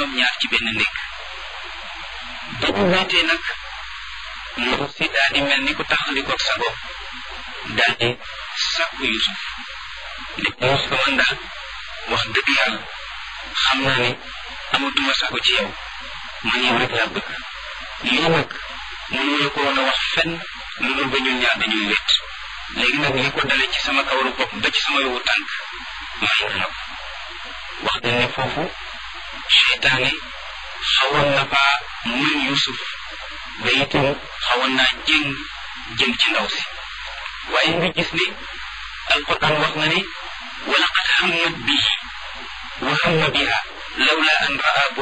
ñoom ñaar ci benn néeg ba ñu wéetee nag ndaw si daal di mel ni ku taxalikoog sa bopp daal di sàkku Yusuf ne Yusuf man daal wax dëgg yàlla xam naa ne amatuma sago ci yow man yow rek laa bëgg lii nag mënuñu ko woon a wax fenn lu dul ba ñun ñaar dañuy wét léegi nag li ko dale ci sama kawaru bopp ba ci sama yowu tànk may na la ko wax dañ ne foofu seytaane xawoon na faa mën Yusuf ba itam xawoon naa jéng jëm ci ndaw si waaye nga gis ne alquran wax na ne wa laqad hammat bihi wa hamma biha lawla an raa